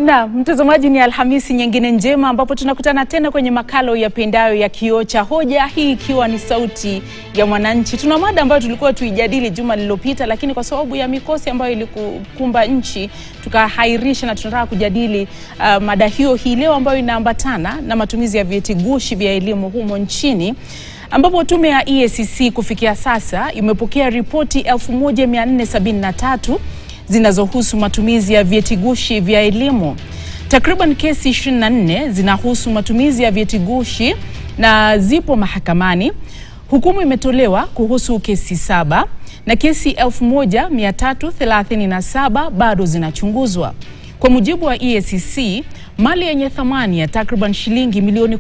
Na mtazamaji, ni Alhamisi nyingine njema ambapo tunakutana tena kwenye makala uyapendayo ya Kioo cha Hoja, hii ikiwa ni sauti ya mwananchi. Tuna mada ambayo tulikuwa tuijadili juma lililopita, lakini kwa sababu ya mikosi ambayo ilikukumba nchi tukahairisha, na tunataka kujadili uh, mada hiyo hii leo ambayo inaambatana na matumizi ya vyeti gushi vya elimu humo nchini ambapo tume ya EACC kufikia sasa imepokea ripoti 1473 zinazohusu matumizi ya vyeti gushi vya elimu. Takriban kesi 24 zinahusu matumizi ya vyeti gushi na zipo mahakamani. Hukumu imetolewa kuhusu kesi saba na kesi 1337 bado zinachunguzwa. Kwa mujibu wa EACC, mali yenye thamani ya takriban shilingi milioni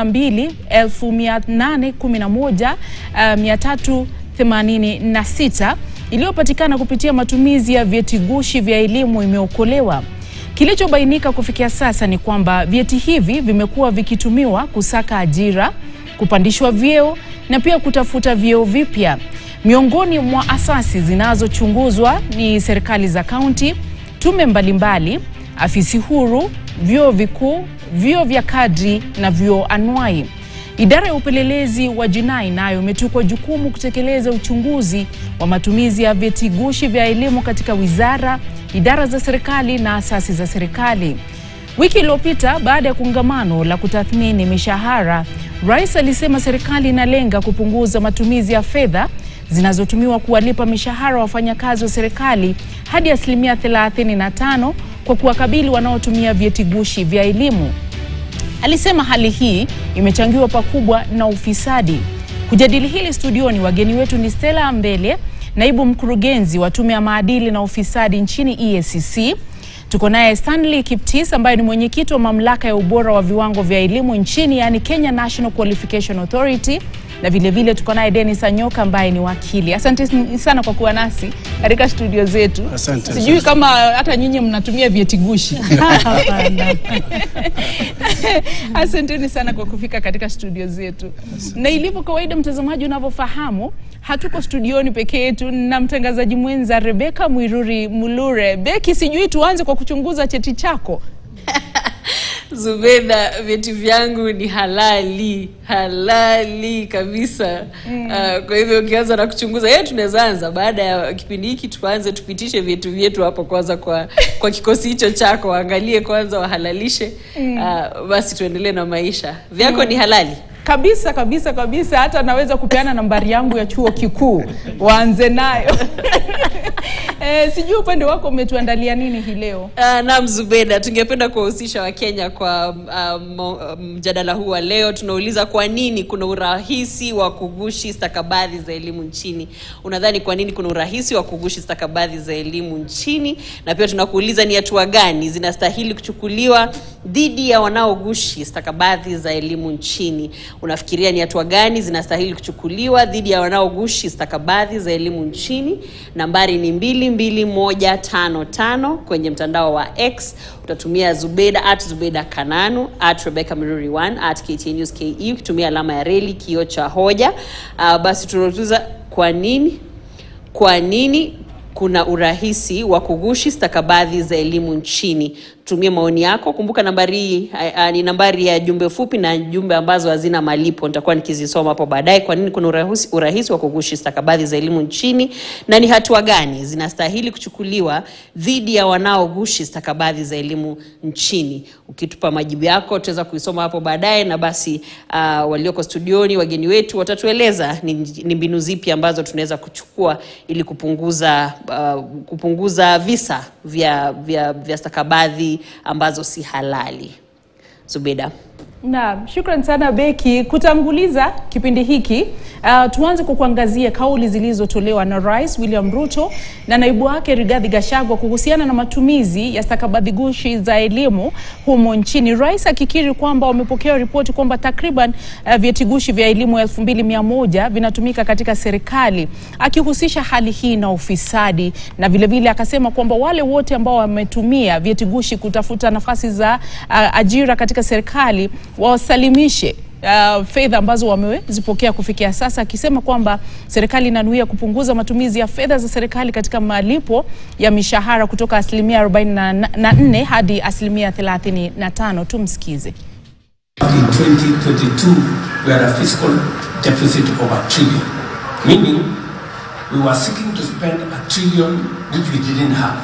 12,811,386 iliyopatikana kupitia matumizi ya vyeti gushi vya elimu imeokolewa. Kilichobainika kufikia sasa ni kwamba vyeti hivi vimekuwa vikitumiwa kusaka ajira, kupandishwa vyeo na pia kutafuta vyeo vipya. Miongoni mwa asasi zinazochunguzwa ni serikali za kaunti, tume mbalimbali, afisi huru, vyuo vikuu, vyuo vya kadri na vyuo anuai. Idara ya upelelezi wa jinai nayo imetukwa jukumu kutekeleza uchunguzi wa matumizi ya vyeti gushi vya elimu katika wizara, idara za serikali na asasi za serikali. Wiki iliyopita, baada ya kongamano la kutathmini mishahara, Rais alisema serikali inalenga kupunguza matumizi ya fedha zinazotumiwa kuwalipa mishahara wafanyakazi wa serikali hadi asilimia 35 kwa kuwakabili wanaotumia vyeti gushi vya elimu. Alisema hali hii imechangiwa pakubwa na ufisadi. Kujadili hili studioni, wageni wetu ni Stella Ambele, naibu mkurugenzi wa tume ya maadili na ufisadi nchini EACC. Tuko naye Stanley Kiptis ambaye ni mwenyekiti wa mamlaka ya ubora wa viwango vya elimu nchini, yani Kenya National Qualification Authority, na vilevile tuko naye Dennis Anyoka ambaye ni wakili. Asante sana kwa kuwa nasi katika studio zetu. Asante. Sijui kama hata nyinyi mnatumia vyeti gushi. Asanteni sana kwa kufika katika studio zetu. Na ilivyo kawaida, mtazamaji, unavyofahamu, hatuko studioni peke yetu na mtangazaji mwenza Rebeka Mwiruri Mulure. Beki, sijui tuanze kwa kuchunguza cheti chako. Zubeda, vyeti vyangu ni halali halali kabisa. Mm. Uh, kwa hivyo ukianza na kuchunguza yeye, tunaweza anza baada ya kipindi hiki, tuanze tupitishe vyetu vyetu hapo kwanza, kwa kwa kikosi hicho chako, waangalie kwanza, wahalalishe. Mm. Uh, basi tuendelee na maisha. Vyako mm. ni halali kabisa kabisa kabisa, hata naweza kupeana nambari yangu ya chuo kikuu waanze nayo. Eh, sijui upande wako umetuandalia nini hii leo? Uh, naam Zubeda, tungependa kuwahusisha Wakenya kwa mjadala um, huu wa leo. Tunauliza kwa nini kuna urahisi wa kugushi stakabadhi za elimu nchini. Unadhani kwa nini kuna urahisi wa kugushi stakabadhi za elimu nchini? Na pia tunakuuliza ni hatua gani zinastahili kuchukuliwa dhidi ya wanaogushi stakabadhi za elimu nchini. Unafikiria ni hatua gani zinastahili kuchukuliwa dhidi ya wanaogushi stakabadhi za elimu nchini? Nambari ni mbili mbili moja tano tano kwenye mtandao wa X utatumia Zubeda at Zubeda Kananu at Rebecca Miruri 1 at KTN News KE ukitumia alama ya reli kioo cha hoja. Uh, basi tunauliza kwa nini kwa nini kuna urahisi wa kugushi stakabadhi za elimu nchini. Tumie maoni yako. Kumbuka nambari hii ni nambari ya jumbe fupi na jumbe ambazo hazina malipo, nitakuwa nikizisoma hapo baadaye. Kwa nini kuna urahisi, urahisi wa kugushi stakabadhi za elimu nchini na ni hatua gani zinastahili kuchukuliwa dhidi ya wanaogushi stakabadhi za elimu nchini? Ukitupa majibu yako tutaweza kuisoma hapo baadaye, na basi uh, walioko studioni, wageni wetu watatueleza ni, ni mbinu zipi ambazo tunaweza kuchukua ili kupunguza uh, kupunguza visa vya, vya, vya stakabadhi ambazo si halali. Zubeda. Naam, shukran sana Beki. Kutanguliza kipindi hiki uh, tuanze kwa kuangazia kauli zilizotolewa na Rais William Ruto na naibu wake Rigathi Gachagua kuhusiana na matumizi ya stakabadhi gushi za elimu humo nchini. Rais akikiri kwamba wamepokea ripoti kwamba takriban uh, vyeti gushi vya elimu elfu mbili mia moja vinatumika katika serikali, akihusisha hali hii na ufisadi, na vilevile vile akasema kwamba wale wote ambao wametumia vyeti gushi kutafuta nafasi za uh, ajira katika serikali wasalimishe uh, fedha ambazo wamezipokea kufikia sasa, akisema kwamba serikali inanuia kupunguza matumizi ya fedha za serikali katika malipo ya mishahara kutoka asilimia 44 hadi asilimia 35. Tumsikize. In 2022, we had a fiscal deficit of a trillion, meaning we were seeking to spend a trillion which we didn't have.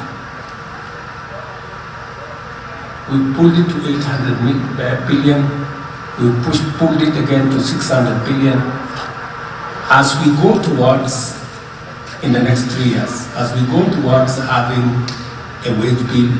We pulled it to 800 mi- uh, billion, we pushed, pulled it again to 600 billion. As we go towards, in the next three years, as we go towards having a wage bill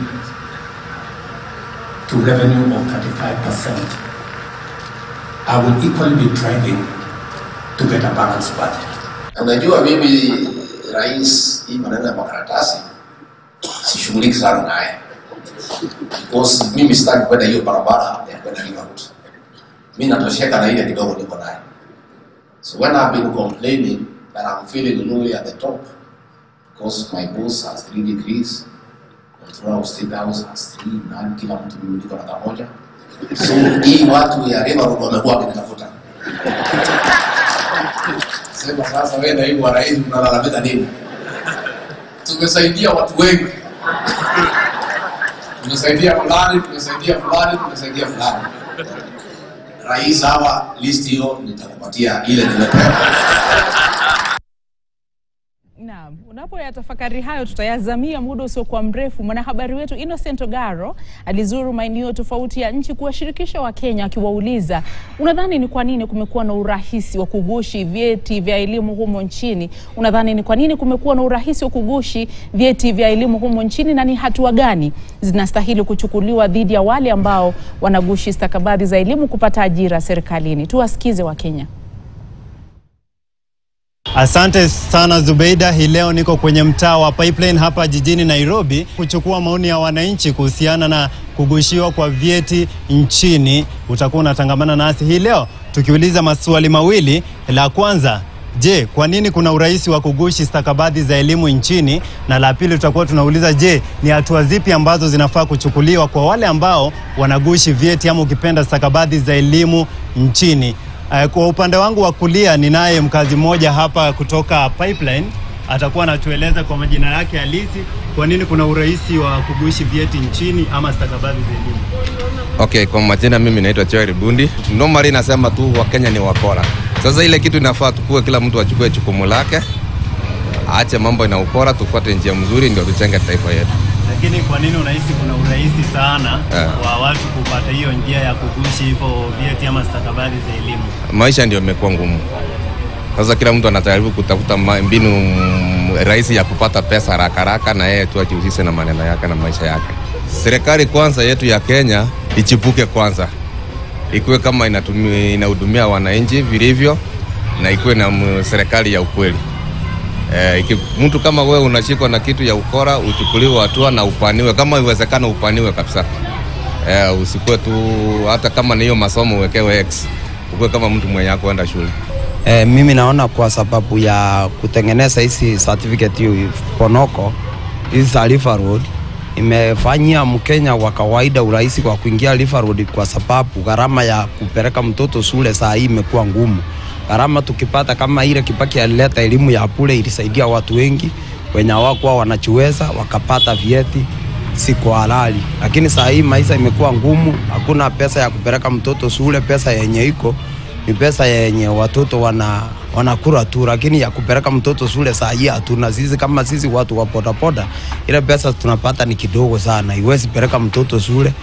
to revenue of 35%, I will equally be driving to get a balanced budget. Unajua mimi rais, hii maneno ya makaratasi sishughuliki sana naye because mimi sitaki kwenda hiyo barabara ya kwenda Liverpool. Mimi natosheka na ile kidogo niko naye. So when I've been complaining that I'm feeling lonely at the top because my boss has three degrees, controller of state house has three, nani kila mtu mimi niko na kamoja. So hii watu ya Liverpool wamekuwa wakinitafuta. Sema sasa wewe naibu wa rais unalalamika nini? Tumesaidia watu wengi, tumesaidia fulani, tumesaidia fulani, tumesaidia fulani. Rais, hawa list hiyo nitakupatia ile nimepewa. Naam, unapoyatafakari hayo tutayazamia muda usiokuwa mrefu. Mwanahabari wetu Innocent Ogaro alizuru maeneo tofauti ya nchi kuwashirikisha Wakenya akiwauliza, unadhani ni kwa nini kumekuwa na urahisi wa kugushi vyeti vya elimu humo nchini? Unadhani ni kwa nini kumekuwa na urahisi wa kugushi vyeti vya elimu humo nchini, na ni hatua gani zinastahili kuchukuliwa dhidi ya wale ambao wanagushi stakabadhi za elimu kupata ajira serikalini? Tuwasikize Wakenya. Asante sana Zubeida. Hii leo niko kwenye mtaa wa Pipeline hapa jijini Nairobi kuchukua maoni ya wananchi kuhusiana na kugushiwa kwa vyeti nchini. Utakuwa unatangamana nasi hii leo tukiuliza maswali mawili. La kwanza, je, kwa nini kuna urahisi wa kugushi stakabadhi za elimu nchini? Na la pili tutakuwa tunauliza, je, ni hatua zipi ambazo zinafaa kuchukuliwa kwa wale ambao wanagushi vyeti ama ukipenda stakabadhi za elimu nchini? Uh, kwa upande wangu wa kulia ninaye mkazi mmoja hapa kutoka Pipeline, atakuwa anatueleza kwa majina yake halisi kwa nini kuna urahisi wa kugushi vyeti nchini ama stakabadhi za elimu. Okay, kwa majina mimi naitwa Joel Bundi. Normally nasema tu Wakenya ni wakora. Sasa ile kitu inafaa tukue, kila mtu achukue jukumu lake, aache mambo na ukora, tufuate njia mzuri, ndio tujenge taifa yetu. Lakini kwa nini unahisi kuna urahisi sana Eh. wa watu kupata hiyo njia ya kugushi hivyo vyeti ama stakabadhi za elimu? Maisha ndio imekuwa ngumu. Sasa kila mtu anajaribu kutafuta ma- mbinu mm, rahisi ya kupata pesa haraka haraka, na yeye tu ajihusishe na maneno yake na maisha yake. Serikali kwanza yetu ya Kenya ichipuke kwanza, ikuwe kama inatumia, inahudumia wananchi vilivyo, na ikuwe na mm, serikali ya ukweli. Eh, iki, mtu kama wewe unashikwa na kitu ya ukora, uchukuliwe hatua na upaniwe, kama iwezekana upaniwe kabisa. Eh, usikuwe tu hata kama ni hiyo masomo uwekewe X, ukuwe kama mtu mwenye hakuenda shule. E, mimi naona kwa sababu ya kutengeneza hizi certificate hiyo ponoko hizi za River Road imefanyia Mkenya wa kawaida urahisi kwa kuingia River Road, kwa sababu gharama ya kupeleka mtoto shule saa hii imekuwa ngumu. Gharama tukipata kama ile Kibaki alileta elimu ya bure, ilisaidia watu wengi wenye hawakuwa wanachiweza wakapata vyeti si kwa halali, lakini saa hii maisha imekuwa ngumu, hakuna pesa ya kupeleka mtoto shule. Pesa yenye iko ni pesa yenye watoto wana wanakula tu, lakini ya kupeleka mtoto shule saa hii hatuna. Sisi kama sisi watu wa bodaboda, ile pesa tunapata ni kidogo sana, iwezi peleka mtoto shule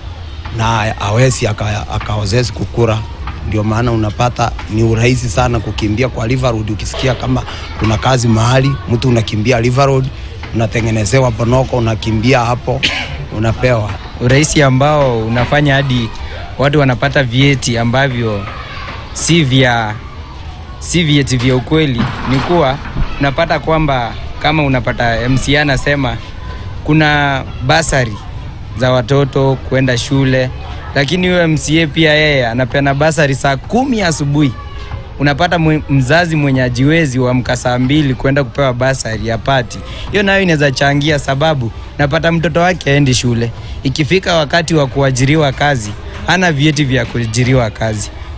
na awezi akaozezi kukura. Ndio maana unapata ni urahisi sana kukimbia kwa River Road. Ukisikia kama kuna kazi mahali, mtu unakimbia River Road, unatengenezewa bonoko, unakimbia hapo, unapewa urahisi ambao unafanya hadi watu wanapata vyeti ambavyo si vya si vyeti vya ukweli. Ni kuwa unapata kwamba kama unapata MCA anasema kuna basari za watoto kwenda shule, lakini huyo MCA pia yeye anapeana basari saa kumi asubuhi. Unapata mwe- mzazi mwenye ajiwezi wamka saa mbili kwenda kupewa basari ya pati. Hiyo nayo inaweza changia, sababu napata mtoto wake aendi shule, ikifika wakati wa kuajiriwa kazi hana vyeti vya kuajiriwa kazi.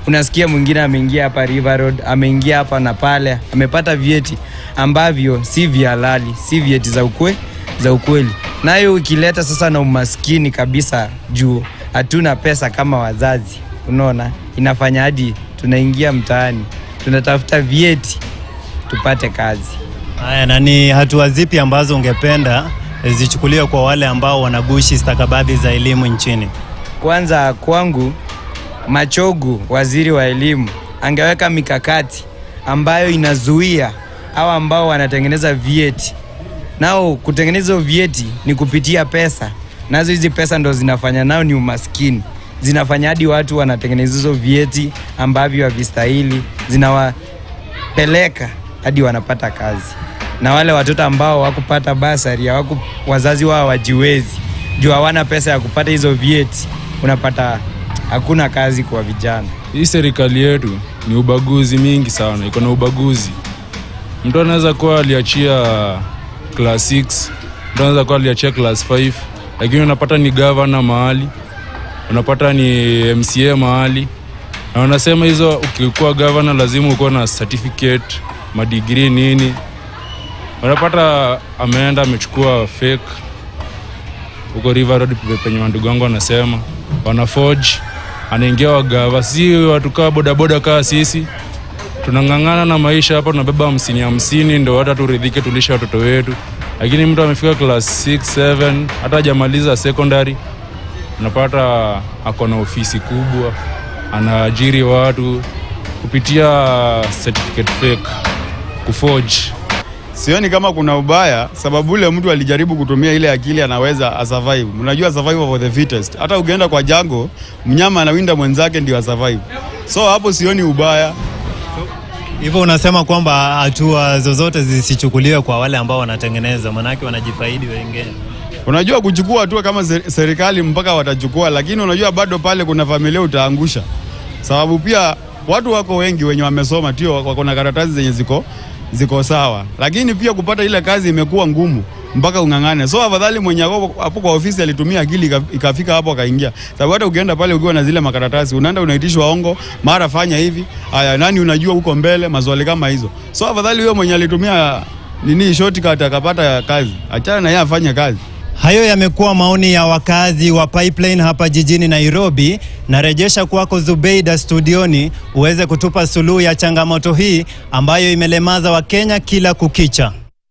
unasikia mwingine ameingia hapa River Road, ameingia hapa na pale, amepata vyeti ambavyo si vya halali, si vyeti za ukwe, za ukweli. Nayo ikileta sasa na umaskini kabisa juu hatuna pesa kama wazazi, unaona, inafanya hadi tunaingia mtaani tunatafuta vyeti tupate kazi. Haya, na ni hatua zipi ambazo ungependa zichukuliwe kwa wale ambao wanagushi stakabadhi za elimu nchini? Kwanza kwangu, Machogu, waziri wa elimu, angeweka mikakati ambayo inazuia au ambao wanatengeneza vyeti. Nao kutengeneza hivyo vyeti ni kupitia pesa, nazo hizi pesa ndo zinafanya nao ni umaskini, zinafanya hadi watu wanatengeneza hizo vyeti ambavyo havistahili, zinawapeleka hadi wanapata kazi, na wale watoto ambao wakupata basari hawaku, wazazi wao wajiwezi juu hawana pesa ya kupata hizo vyeti, unapata hakuna kazi kwa vijana. Hii serikali yetu ni ubaguzi mingi sana, iko na ubaguzi. Mtu anaweza kuwa aliachia class 6, mtu anaweza kuwa aliachia class 5, lakini unapata ni gavana mahali, unapata ni MCA mahali, na wanasema hizo, ukikuwa gavana lazima ukuwa na certificate, madigrii nini. Unapata ameenda amechukua fake huko River Road penye wandugu wangu wanasema wana forge, anaingia wagava. Si watu kaa bodaboda kaa sisi tunang'ang'ana na maisha hapa, tunabeba hamsini hamsini ndo hata turidhike, tulisha watoto wetu. Lakini mtu amefika class 6 7 hata hajamaliza secondary, unapata ako na ofisi kubwa, anaajiri watu kupitia certificate fake, kuforge Sioni kama kuna ubaya, sababu ule mtu alijaribu kutumia ile akili, anaweza asurvive. Unajua survival for the fittest. Hata ukienda kwa jango, mnyama anawinda mwenzake ndio asurvive. So hapo sioni ubaya. Hivyo unasema kwamba hatua zozote zisichukuliwe kwa wale ambao wanatengeneza, manake wanajifaidi wengine. Unajua kuchukua hatua kama ser- serikali mpaka watachukua, lakini unajua bado pale kuna familia utaangusha, sababu pia watu wako wengi wenye wamesoma, tio wako na karatasi zenye ziko ziko sawa, lakini pia kupata ile kazi imekuwa ngumu mpaka ung'ang'ane. So afadhali mwenye ako hapo kwa ofisi alitumia akili ika- ikafika hapo akaingia, sababu hata ukienda pale ukiwa na zile makaratasi unaenda unaitishwa ongo, mara fanya hivi, haya nani unajua huko mbele, maswali kama hizo. So afadhali huyo mwenye alitumia nini shortcut akapata kazi, achana na yeye afanye kazi. Hayo yamekuwa maoni ya wakazi wa Pipeline hapa jijini Nairobi. Narejesha kwako Zubeida studioni uweze kutupa suluhu ya changamoto hii ambayo imelemaza Wakenya kila kukicha.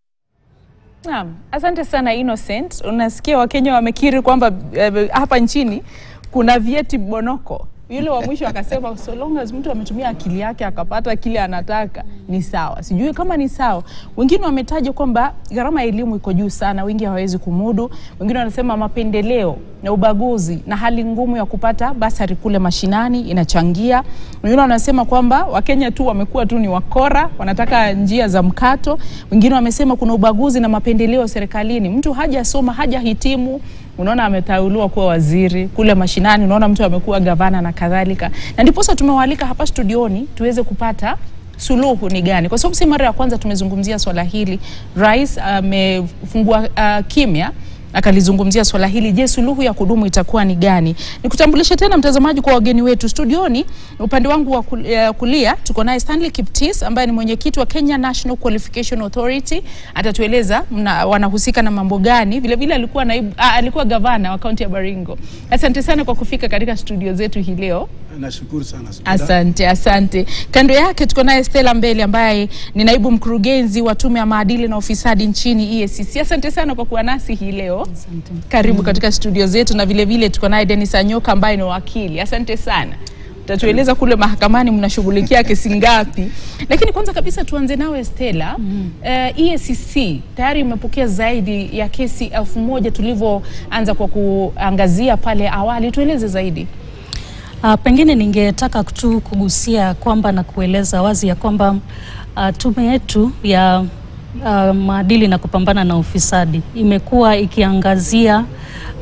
Naam, asante sana Innocent. Unasikia Wakenya wamekiri kwamba eh, hapa nchini kuna vyeti bonoko. Yule wa mwisho akasema so long as mtu ametumia akili yake akapata kile anataka ni sawa. Sijui kama ni sawa. Wengine wametaja kwamba gharama ya elimu iko juu sana, wengi hawawezi kumudu. Wengine wanasema mapendeleo na ubaguzi na hali ngumu ya kupata basari kule mashinani inachangia. Wengine wanasema kwamba Wakenya tu wamekuwa tu ni wakora, wanataka njia za mkato. Wengine wamesema kuna ubaguzi na mapendeleo serikalini, mtu hajasoma hajahitimu unaona ameteuliwa kuwa waziri kule mashinani, unaona mtu amekuwa gavana na kadhalika, na ndiposa tumewaalika hapa studioni tuweze kupata suluhu ni gani, kwa sababu si mara ya kwanza tumezungumzia swala hili. Rais amefungua uh, kimya akalizungumzia swala hili. Je, suluhu ya kudumu itakuwa ni gani? Nikutambulishe tena mtazamaji kwa wageni wetu studioni. Upande wangu wa kul- eh, kulia tuko naye Stanley Kiptis ambaye ni mwenyekiti wa Kenya National Qualification Authority. Atatueleza mna, wanahusika na mambo gani. Vile vile alikuwa naibu, ah, alikuwa gavana wa kaunti ya Baringo. Asante sana kwa kufika katika studio zetu hii leo. Nashukuru sana Subira. Asante, asante. Kando yake tuko naye Stella Mbele ambaye ni naibu mkurugenzi wa tume ya maadili na ufisadi nchini EACC. Asante sana kwa kuwa nasi hii leo. Asante. Karibu katika studio zetu, na vile vile tuko naye Dennis Anyoka ambaye ni wakili. Asante sana. Utatueleza kule mahakamani mnashughulikia kesi ngapi, lakini kwanza kabisa tuanze nawe Stella. mm -hmm. Uh, EACC tayari imepokea zaidi ya kesi elfu moja tulivyoanza kwa kuangazia pale awali. Tueleze zaidi. Uh, pengine ningetaka tu kugusia kwamba na kueleza wazi ya kwamba uh, tume yetu ya uh, maadili na kupambana na ufisadi imekuwa ikiangazia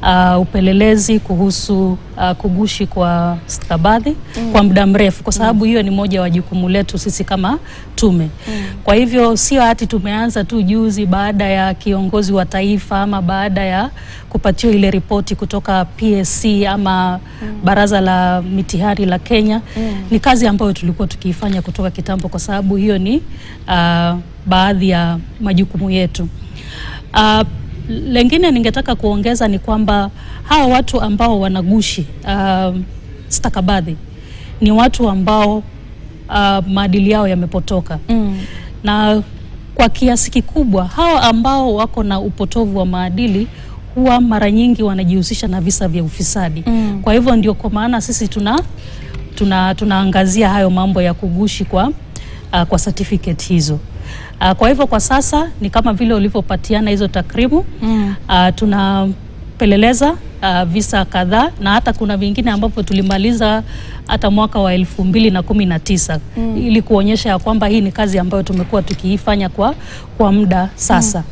uh, upelelezi kuhusu uh, kugushi kwa stakabadhi Mm. kwa muda mrefu, kwa sababu hiyo ni moja wa jukumu letu sisi kama tume. Kwa hivyo sio hati tumeanza tu juzi baada ya kiongozi wa taifa ama baada ya kupatiwa ile ripoti kutoka PSC ama baraza la mitihani la Kenya. Ni kazi ambayo tulikuwa tukiifanya kutoka kitambo, kwa sababu hiyo ni uh, baadhi ya majukumu yetu. Uh, lengine ningetaka kuongeza ni kwamba hawa watu ambao wanagushi uh, stakabadhi ni watu ambao uh, maadili yao yamepotoka mm. na kwa kiasi kikubwa hawa ambao wako na upotovu wa maadili huwa mara nyingi wanajihusisha na visa vya ufisadi Mm. kwa hivyo ndio kwa maana sisi tuna tuna tunaangazia hayo mambo ya kugushi kwa uh, kwa certificate hizo uh, kwa hivyo kwa sasa ni kama vile ulivyopatiana hizo takrimu Mm. uh, tunapeleleza uh, visa kadhaa na hata kuna vingine ambavyo tulimaliza hata mwaka wa elfu mbili na kumi na tisa Mm. ili kuonyesha ya kwamba hii ni kazi ambayo tumekuwa tukiifanya kwa, kwa muda sasa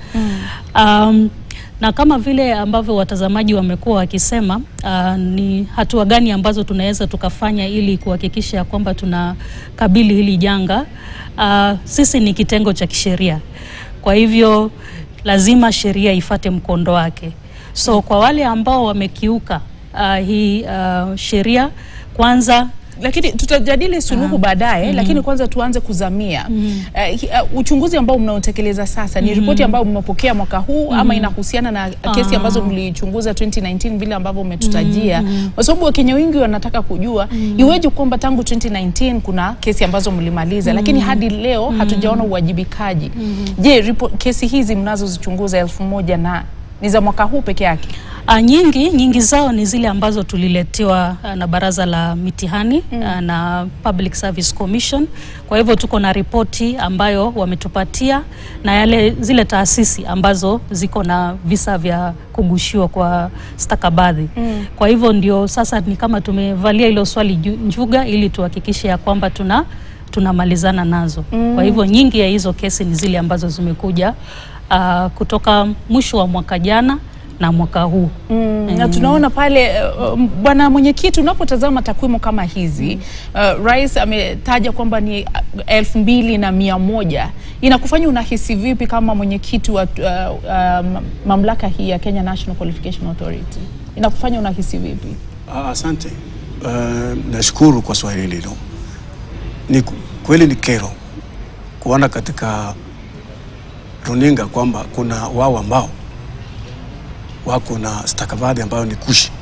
um, na kama vile ambavyo watazamaji wamekuwa wakisema uh, ni hatua gani ambazo tunaweza tukafanya ili kuhakikisha ya kwamba tunakabili hili janga. Uh, sisi ni kitengo cha kisheria, kwa hivyo lazima sheria ifate mkondo wake. So kwa wale ambao wamekiuka uh, hii uh, sheria kwanza lakini tutajadili suluhu baadaye Mhm. lakini kwanza tuanze kuzamia Mhm. Eh, hi- uh, uchunguzi ambao mnaotekeleza sasa ni Mhm. ripoti ambayo mmepokea mwaka huu ama Mhm. inahusiana na kesi Ah. ambazo mlichunguza 2019 vile ambavyo umetutajia Mhm. kwa sababu wakenya wengi wanataka kujua iweje kwamba tangu 2019 kuna kesi ambazo mlimaliza lakini Mhm. hadi leo hatujaona uwajibikaji je ripo- kesi hizi mnazozichunguza elfu moja na ni za mwaka huu peke yake Uh, nyingi nyingi zao ni zile ambazo tuliletewa uh, na baraza la mitihani mm. uh, na Public Service Commission. Kwa hivyo tuko na ripoti ambayo wametupatia na yale zile taasisi ambazo ziko na visa vya kugushiwa kwa stakabadhi Mm. kwa hivyo ndio sasa ni kama tumevalia hilo swali ju- njuga ili tuhakikishe ya kwamba tuna tunamalizana nazo Mm. kwa hivyo nyingi ya hizo kesi ni zile ambazo zimekuja uh, kutoka mwisho wa mwaka jana na mwaka huu Mm, na tunaona pale uh, um, bwana mwenyekiti, unapotazama takwimu kama hizi uh, rais ametaja kwamba ni uh, elfu mbili na mia moja inakufanya unahisi vipi kama mwenyekiti wa uh, uh, mamlaka hii ya Kenya National Qualification Authority? Inakufanya unahisi vipi? Ah, Asante. Uh, nashukuru kwa swali hilo. Ni ku- kweli ni kero kuona katika runinga kwamba kuna wao ambao wako na stakabadhi ambayo ni kushi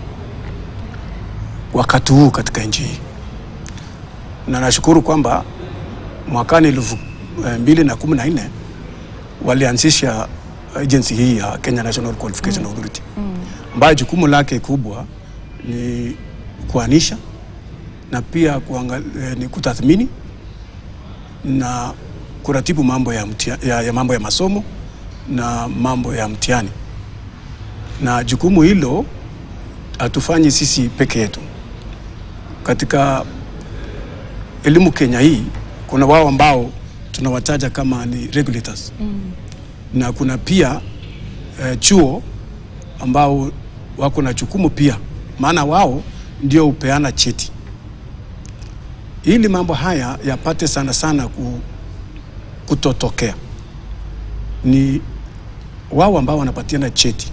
wakati huu katika nchi hii, na nashukuru kwamba mwakani elfu eh, mbili na kumi na nne walianzisha agency hii ya Kenya National Qualification Authority ambayo jukumu lake kubwa ni kuanisha na pia kuangalia, ni kutathmini na kuratibu mambo ya, mtia, ya, ya mambo ya masomo na mambo ya mtihani, na jukumu hilo hatufanyi sisi peke yetu. Katika elimu Kenya hii kuna wao ambao tunawataja kama ni regulators na kuna pia eh, chuo ambao wako na jukumu pia, maana wao ndio hupeana cheti. Ili mambo haya yapate sana sana ku, kutotokea, ni wao ambao wanapatiana cheti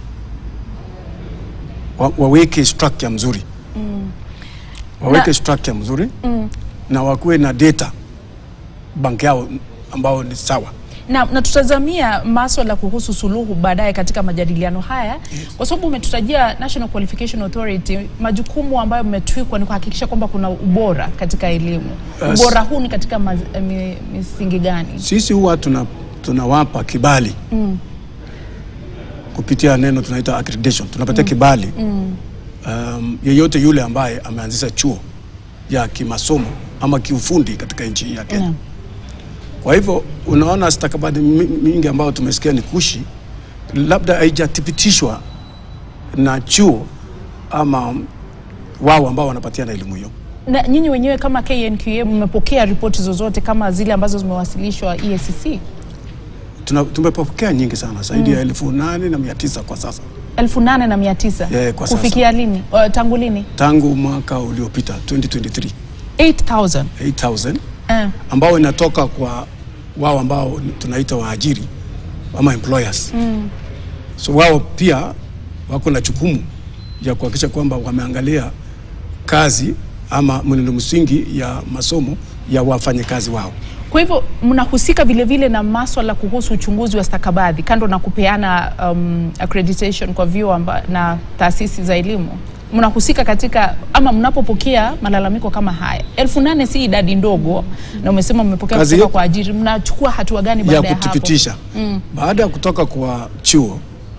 wa, waweke structure mzuri, waweke Na- structure mzuri Mm. na wakuwe na data bank yao ambao ni sawa. na, na tutazamia maswala kuhusu suluhu baadaye katika majadiliano haya kwa sababu umetutajia National Qualification Authority, majukumu ambayo mmetwikwa ni kuhakikisha kwamba kuna ubora katika elimu. Yes. Ubora huu ni katika maz, mi, misingi gani? Sisi huwa tuna tunawapa kibali Mm. kupitia neno tunaita accreditation, tunapatia Mm. kibali Mm. um, yeyote yule ambaye ameanzisha chuo ya kimasomo ama kiufundi katika nchi hii ya Kenya. Mm. Kwa hivyo unaona stakabadhi mi- mingi ambayo tumesikia ni kushi, labda haijathibitishwa na chuo ama wao ambao wanapatiana elimu hiyo. Na nyinyi wenyewe kama KNQA mmepokea ripoti zozote kama zile ambazo zimewasilishwa EACC? Tuna- Tumepokea nyingi sana zaidi ya Mm. elfu nane na mia tisa kwa sasa elfu nane na mia tisa Eh, kwa sasa. kufikia lini? Uh, tangu lini? tangu mwaka uliopita 2023 8000 8000 eh. ambao inatoka kwa wao ambao tunaita waajiri ama employers. mm. So wao pia wako na jukumu ya kuhakikisha kwamba wameangalia kazi ama mwenendo msingi ya masomo ya wafanyakazi wao. Kwa hivyo mnahusika vile vile na maswala kuhusu uchunguzi wa stakabadhi kando na kupeana um, accreditation kwa vyuo amba- na taasisi za elimu mnahusika katika ama mnapopokea malalamiko kama haya elfu nane si idadi ndogo na umesema mmepokea Kazi kutoka yetu- kwa ajiri mnachukua hatua gani ya baada ya, hapo kuthibitisha mm. baada ya kutoka kwa chuo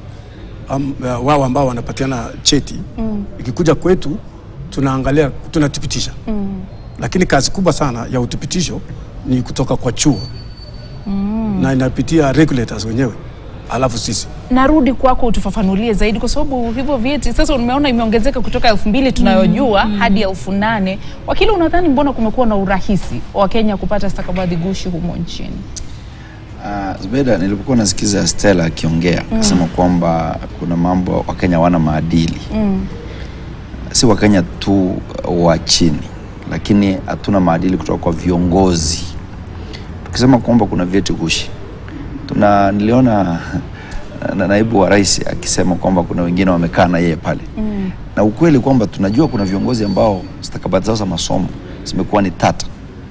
am, uh, wao ambao wanapatiana cheti Mm. ikikuja kwetu tunaangalia tunathibitisha Mm. lakini kazi kubwa sana ya uthibitisho ni kutoka kwa chuo Mm. na inapitia regulators wenyewe alafu sisi narudi kwako utufafanulie zaidi kwa sababu hivyo vyeti sasa umeona imeongezeka kutoka elfu mbili tunayojua hadi elfu nane wakili unadhani mbona kumekuwa na urahisi wa wakenya kupata stakabadhi gushi humo nchini Uh, Zubeda, nilipokuwa nasikiza Stella akiongea Mm. akisema kwamba kuna mambo Wakenya wana maadili, mm. si Wakenya tu wa chini, lakini hatuna maadili kutoka kwa viongozi. Tukisema kwamba kuna vyeti gushi, tuna niliona na naibu wa rais akisema kwamba kuna wengine wamekaa na yeye pale Mm. na ukweli kwamba tunajua kuna viongozi ambao stakabadhi zao za masomo zimekuwa ni tata.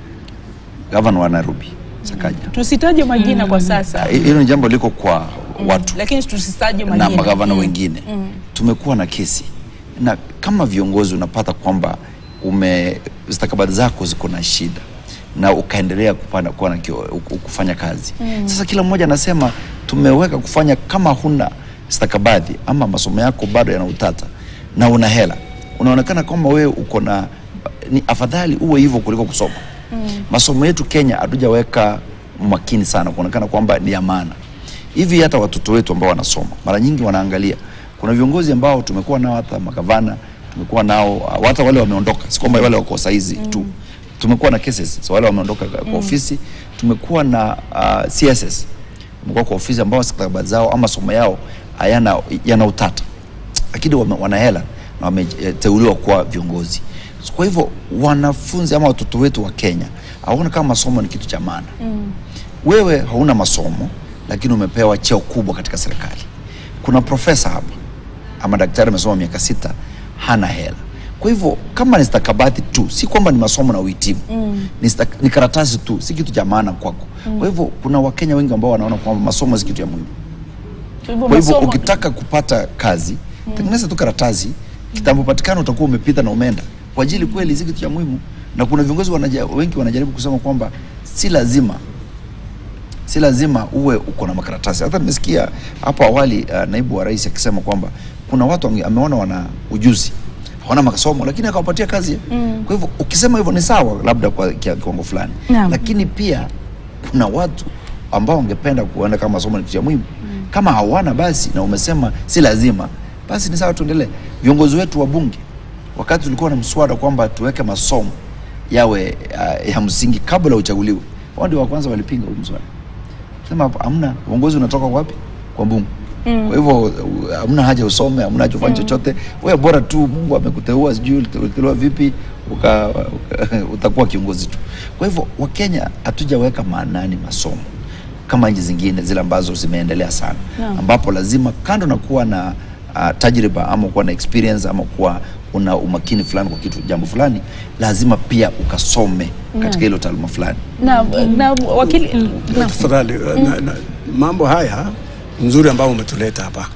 Gavana wa Nairobi Sakaja, tusitaje majina kwa sasa hilo ni jambo liko kwa Mm. watu lakini tusitaje na majina magavana Mm. wengine Mm. tumekuwa na kesi na kama viongozi unapata kwamba ume stakabadhi zako ziko na shida na ukaendelea kupanda, kuwa na kio, kufanya kazi Mm. sasa kila mmoja anasema tumeweka kufanya kama huna stakabadhi ama masomo yako bado yana utata na una hela unaonekana kwamba wewe uko na ni afadhali uwe hivyo kuliko kusoma masomo yetu Kenya hatujaweka makini sana kuonekana kwamba ni ya maana. Hivi hata watoto wetu ambao wanasoma mara nyingi wanaangalia, kuna viongozi ambao tumekuwa nao, hata magavana tumekuwa nao, hata wale wameondoka, si kwamba wale wako saizi tu, tumekuwa na cases so wale wameondoka kwa Mm. ofisi, tumekuwa na uh, CSS tumekuwa kwa ofisi ambao stakabadhi zao ama masomo yao hayana yana utata, lakini wame- wana hela na wameteuliwa kuwa viongozi. So, Kwa hivyo wanafunzi ama watoto wetu wa Kenya hawaona kama masomo ni kitu cha maana. Mm. Wewe hauna masomo lakini umepewa cheo kubwa katika serikali. Kuna profesa hapa ama daktari amesoma miaka sita, hana hela. Kwa hivyo kama ni stakabadhi tu, si kwamba ni masomo na uhitimu Mm. ni, stak- ni karatasi tu, si kitu cha maana kwako. Mm. Kwa hivyo kuna Wakenya wengi ambao wanaona kwamba masomo si kitu ya muhimu. Kwa hivyo Kwa hivyo masomo- ukitaka kupata kazi, tengeneza tu karatasi, kitambo patikana utakuwa umepita na umeenda. Kwa ajili kweli si kitu cha muhimu, na kuna viongozi wanaja, wengi wanajaribu kusema kwamba si lazima si lazima uwe uko na makaratasi. Hata nimesikia hapo awali uh, naibu wa rais akisema kwamba kuna watu wange- ameona wana ujuzi hawana masomo lakini akawapatia kazi. Mm. Kwa hivyo ukisema hivyo ni sawa, labda kwa kia- kiwango fulani, Naam. lakini pia kuna watu ambao wangependa kuona kama masomo ni kitu cha muhimu. Kama hawana basi, na umesema si lazima, basi ni sawa, tuendelee. Viongozi wetu wa bunge, wakati tulikuwa na mswada kwamba tuweke masomo yawe uh, ya msingi kabla uchaguliwe, wao ndio wa kwanza walipinga huu mswada, sema hapa hamna uongozi, unatoka wapi? Kwa bunge. Mm. Kwa hivyo uh, hamna haja usome, hamna haja ufanye Mm. chochote. Wewe bora tu Mungu amekuteua, sijui uliteuliwa vipi, uka, uka, utakuwa kiongozi tu. Kwa hivyo Wakenya hatujaweka maanani masomo kama nchi zingine zile ambazo zimeendelea sana, Naam. ambapo lazima kando na kuwa na uh, tajriba ama kuwa na experience ama kuwa una umakini fulani kwa kitu jambo fulani, lazima pia ukasome Naam. katika hilo taaluma fulani. na, na wakili na, tafadhali na, na, mambo haya nzuri ambayo umetuleta hapa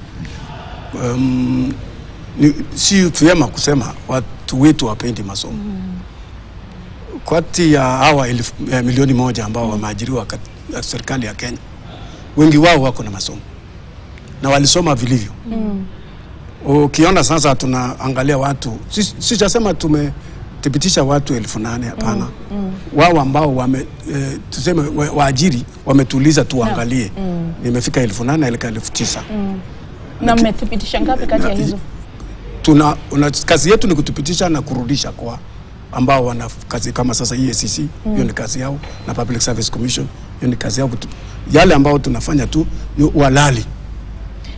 um, ni, si vyema kusema watu wetu wapendi masomo kati ya hawa elfu, eh, milioni moja ambao wameajiriwa katika serikali ya Kenya wengi wao wako na masomo na walisoma vilivyo mm. ukiona sasa tunaangalia watu si- sijasema tumethibitisha watu elfu nane hapana Mm. wao ambao wame e, tuseme wa- waajiri wametuuliza tuangalie Mm. nimefika elfu nane eleka elfu tisa Mm. na mmethibitisha ngapi kati ya hizo tuna una, kazi yetu ni kuthibitisha na kurudisha kwa ambao wana kazi kama sasa EACC hiyo Mm. ni kazi yao na Public Service Commission hiyo ni kazi yao kutu, yale ambao tunafanya tu ni walali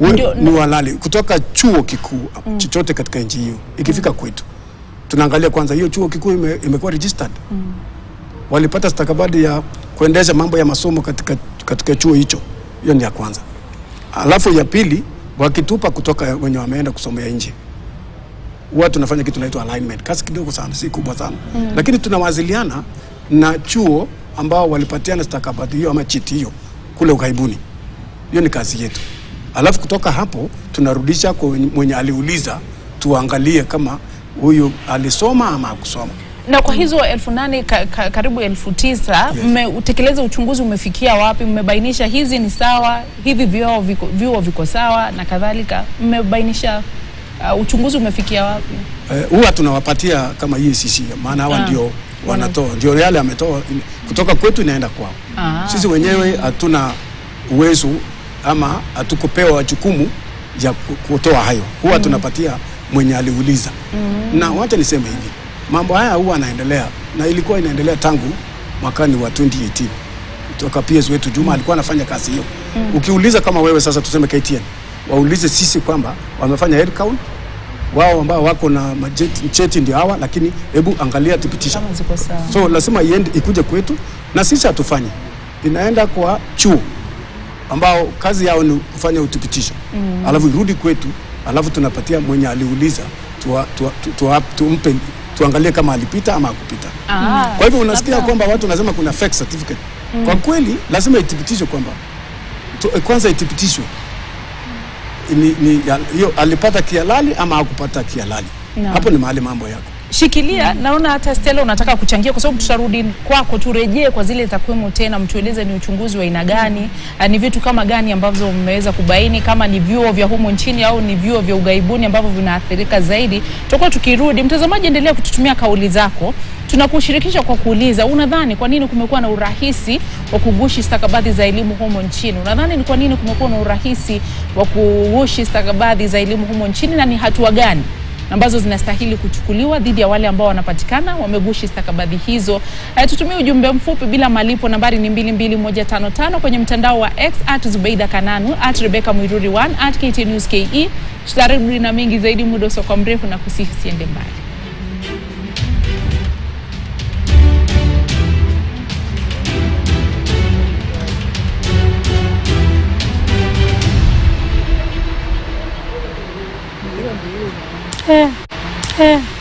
we- Ndio, ni walali kutoka chuo kikuu Mm. chochote katika nchi hiyo ikifika kwetu tunaangalia kwanza hiyo chuo kikuu ime, imekuwa registered walipata stakabadhi ya kuendesha mambo ya masomo katika, katika chuo hicho. Hiyo ni ya kwanza. Alafu ya pili, wakitupa kutoka wenye wameenda kusomea nje, huwa tunafanya kitu inaitwa alignment, kazi kidogo sana, si kubwa sana Mm. lakini tunawasiliana na chuo ambao walipatiana stakabadhi hiyo ama cheti hiyo kule ughaibuni. Hiyo ni kazi yetu. Alafu kutoka hapo tunarudisha kwa mwenye aliuliza, tuangalie kama huyu alisoma ama hakusoma. na kwa hizo elfu nane ka, ka, karibu elfu tisa mmeutekeleza uchunguzi umefikia wapi? Mmebainisha hizi ni sawa, hivi vyuo viko, vyuo viko sawa na kadhalika? Mmebainisha uh, uchunguzi umefikia wapi? Eh, huwa tunawapatia kama EACC maana hawa Ah. ndio wanatoa, ndio yale ametoa kutoka kwetu inaenda kwao. Ah. Sisi wenyewe hatuna uwezo ama hatukupewa jukumu ya ku- kutoa hayo, huwa Mm. tunapatia mwenye aliuliza. Na wacha niseme hivi, mambo haya huwa yanaendelea na ilikuwa inaendelea tangu mwakani wa 2018 kutoka PS wetu Juma alikuwa anafanya kazi hiyo. Mm. Ukiuliza kama wewe sasa tuseme KTN, waulize sisi kwamba wamefanya head count wao ambao wako na majeti- cheti ndio hawa, lakini hebu angalia thibitisha. Kama ziko sawa. So lazima iende ikuje kwetu, na sisi hatufanyi, inaenda kwa chuo ambao kazi yao ni kufanya uthibitisho Mm. alafu irudi kwetu, alafu tunapatia mwenye aliuliza tuwa, tuwa, tu- tuwa, tumpe tuangalie kama alipita ama hakupita. Ah, Kwa hivyo unasikia labda- kwamba watu wanasema kuna fake certificate. Mm. Kwa kweli lazima ithibitishwe kwamba tu, kwanza ithibitishwe ni, ni, ya- hiyo alipata kihalali ama hakupata kihalali. Naam. Hapo ni mahali mambo yako. Shikilia, naona hata Stella unataka kuchangia, kwa sababu tutarudi kwako, turejee kwa zile takwimu tena, mtueleze ni uchunguzi wa aina gani, ah, ni vitu kama gani ambavyo mmeweza kubaini, kama ni vyuo vya humo nchini au ni vyuo vya ughaibuni ambavyo vinaathirika zaidi. Tutakuwa tukirudi. Mtazamaji, endelea kututumia kauli zako, tunakushirikisha kwa kuuliza, unadhani kwa nini kumekuwa na urahisi wa kugushi stakabadhi za elimu humo nchini? Unadhani ni kwa nini kumekuwa na urahisi wa kugushi stakabadhi za elimu humo nchini na ni hatua gani ambazo zinastahili kuchukuliwa dhidi ya wale ambao wanapatikana wamegushi stakabadhi hizo. Uh, tutumie ujumbe mfupi bila malipo, nambari ni 22155 kwenye mtandao wa X at Zubeida Kananu at Rebecca Mwiruri 1 at KT News KE. Tutarudi na mengi zaidi muda usiokuwa mrefu na kusihi usiende mbali. Eh, eh.